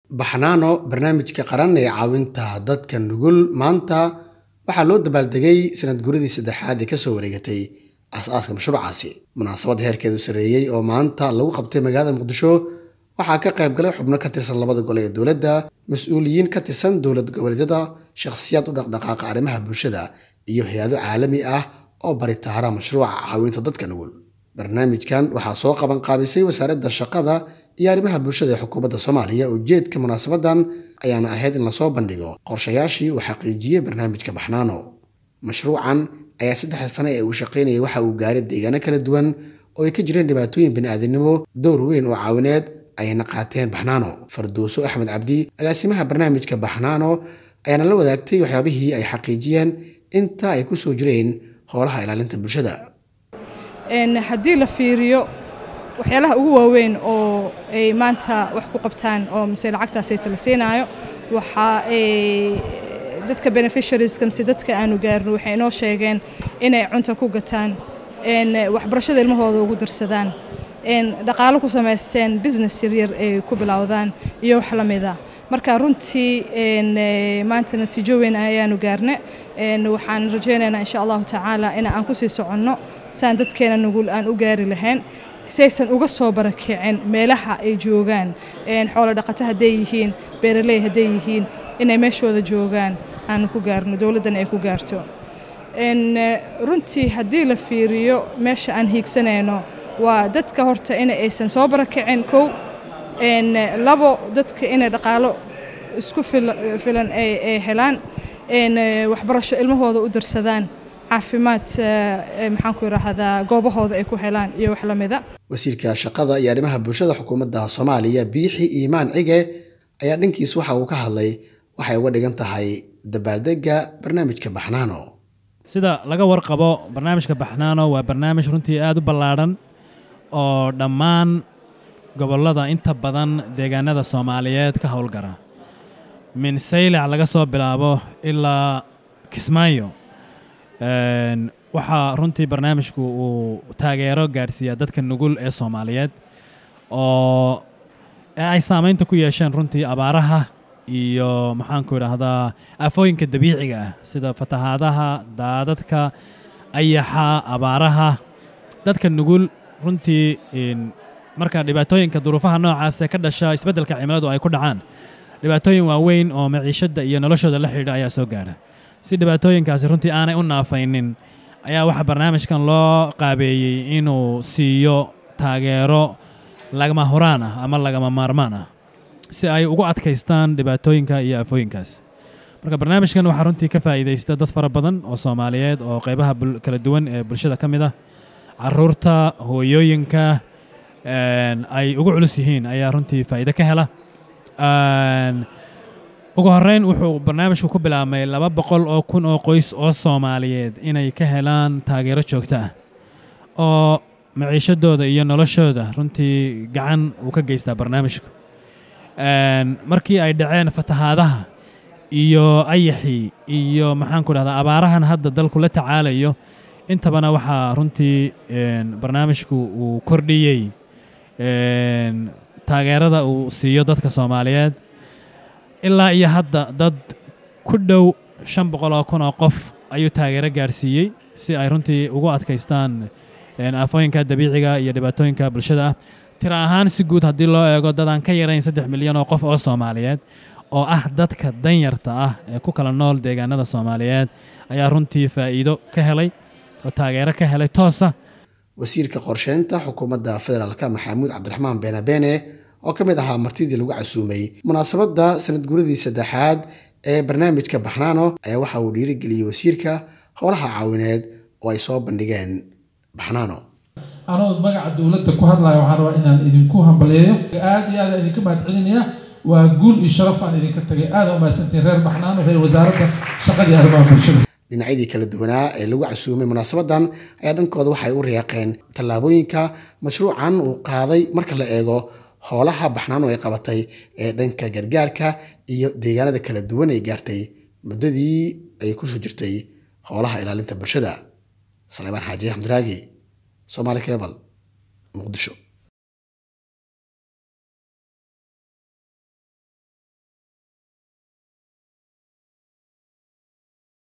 baxnaano barnaamijka qaran ee caawinta dadka nugul maanta waxaa loo dabaaldegay sanad guradii saddexaad ee kasoo wareegatay aas-aaska mashruucaasi munaasabad heerkeedu sarreeyey oo maanta lagu qabtay magaalada muqdisho waxaa ka qayb galay xubno ka tirsan labada gole ee dowladda mas-uuliyiin ka tirsan dowlad goboleedyada shakhsiyaad u dhaqdhaqaaqa arrimaha bulshada iyo hay-ado caalami ah oo baritaara mashruuca caawinta dadka nugul barnaamijkan waxaa soo qaban qaabisay wasaaradda shaqada iyo arrimaha bulshada ee xukuumadda soomaaliya ujeedka munaasabadan ayaana ahayd in lasoo bandhigo qorshayaashii uu xaqiijiyey barnaamijka baxnaano mashruucan ayaa saddexda sane ee uu shaqaynayay waxa uu gaaray deegaano kala duwan oo ay ka jireen dhibaatooyin bini'aadinimo dowr weyn oo caawineed ayna qaateen baxnaano farduuso axmed cabdi agaasimaha barnaamijka baxnaano ayaana la wadaagtay waxyaabihii ay xaqiijiyeen inta ay ku soo jireen howlaha ilaalinta bulshada haddii la fiiriyo waxyaalaha ugu waaweyn oo ay maanta wax ku qabtaan oo mise lacagtaasayta la siinaayo waxaa dadka beneficiarieska mise dadka aanu gaarno waxay inoo sheegeen inay cunta ku gataan waxbarashada ilmahooda ugu darsadaan dhaqaalo ku samaysteen business yaryar ay ku bilowdaan iyo wax la mida marka runtii maanta natiijo weyn ayaanu gaarne waxaan rajaynaynaa insha allahu tacaala in aan kusii soconno saan dadkeena nugul aan u gaari lahayn si aysan uga soo barakicin meelaha ay joogaan xoolo dhaqato hadday yihiin beeraley hadday yihiin inay meeshooda joogaan aan ku gaarno dowladdana ay ku gaarto runtii haddii la fiiriyo meesha aan hiigsanayno waa dadka horta in aysan soo barakicin kow labo dadka inay dhaqaalo isku filan ay helaan waxbarasho ilmahooda u darsadaan caafimaad maxaan ku idhaahdaa goobahooda ay ku helaan iyo wax la mida wasiirka shaqada iyo arrimaha bulshada xukuumadda soomaaliya biixi iimaan cige ayaa dhankiis waxa uu ka hadlay waxay uga dhigan tahay dabaaldegga barnaamijka baxnaano sida laga warqabo barnaamijka baxnaano waa barnaamij runtii aad u ballaadhan oo dhammaan gobollada inta badan deegaanada soomaaliyeed ka howlgara min saylac laga soo bilaabo ilaa kismaayo waxaa runtii barnaamijku uu taageero gaadhsiiyaa dadka nugul ee soomaaliyeed oo ay saamaynta ku yeesheen runtii abaaraha iyo maxaanku idhaahdaa aafooyinka dabiiciga ah sida fatahaadaha daadadka ayaxa abaaraha dadka nugul runtii marka dhibaatooyinka duruufaha noocaas ee ka dhasha isbeddelka cimiladu ay ku dhacaan dhibaatooyin waaweyn oo maciishadda iyo noloshooda la xidhiidha ayaa soo gaadha si dhibaatooyinkaasi runtii aanay u naafaynin ayaa waxaa barnaamijkan loo qaabeeyey inuu siiyo taageero lagama horaan ah ama lagama maarmaan ah si ay ugu adkaystaan dhibaatooyinka iyo aafooyinkaas marka barnaamijkan waxaa runtii ka faa'iidaysta dad fara badan oo soomaaliyeed oo qaybaha kala duwan ee bulshada ka mid ah caruurta hooyooyinka ay ugu culus yihiin ayaa runtii faa'iido ka hela ugu horreyn wuxuu barnaamijku ku bilaabmay laba boqol oo kun oo qoys oo soomaaliyeed inay ka helaan taageero joogto ah oo maciishadooda iyo noloshooda runtii gacan uu ka geystaa barnaamijku markii ay dhaceen fatahaadaha iyo ayaxii iyo maxaanku dhahdaa abaarahan hadda dalku la tacaalayo intabana waxaa runtii barnaamijku uu kordhiyey taageerada uu siiyo dadka soomaaliyeed ilaa iyo hadda dad ku dhow shan boqol oo kun oo qof ayuu taageero gaadhsiiyey si ay runtii ugu adkaystaan aafooyinka dabiiciga iyo dhibaatooyinka bulshada ah tira ahaan si guud haddii loo eego dadaan ka yarayn saddex milyan oo qof oo soomaaliyeed oo ah dadka danyarta ah ee ku kala nool deegaanada soomaaliyeed ayaa runtii faa'iido ka helay oo taageero ka helay toosa wasiirka qorsheynta xukuumadda federaalka maxamuud cabdiraxmaan beenabeene oo ka mid ahaa martidii lagu casuumay munaasabadda sanad guradii saddexaad ee barnaamijka baxnaano ayaa waxa uu dhiirigeliyey wasiirka howlaha caawineed oo ay soo bandhigeen baxnaano anoo magaca dowladda ku hadlaya waxaan rabaa inaan idinku hambaleeyo aad iyo aad idinka mahadcelinaya waa guul iyo sharaf aan idinka tagay aada umahadsantiin reer baxnaano reer wasaaradda shaqada iyo arrimaha bulshada dhinacyadii kala duwanaa ee lagu casuumay munaasabadan ayaa dhankooda waxay u riyaaqeen tallaabooyinka mashruucan uu qaaday marka la eego howlaha baxnaano ay qabatay ee dhanka gargaarka iyo deegaanada kala duwan ay gaartay muddadii ay kusoo jirtay howlaha ilaalinta bulshada saleebaan xaaji axmed raagi soomaali kebal muqdisho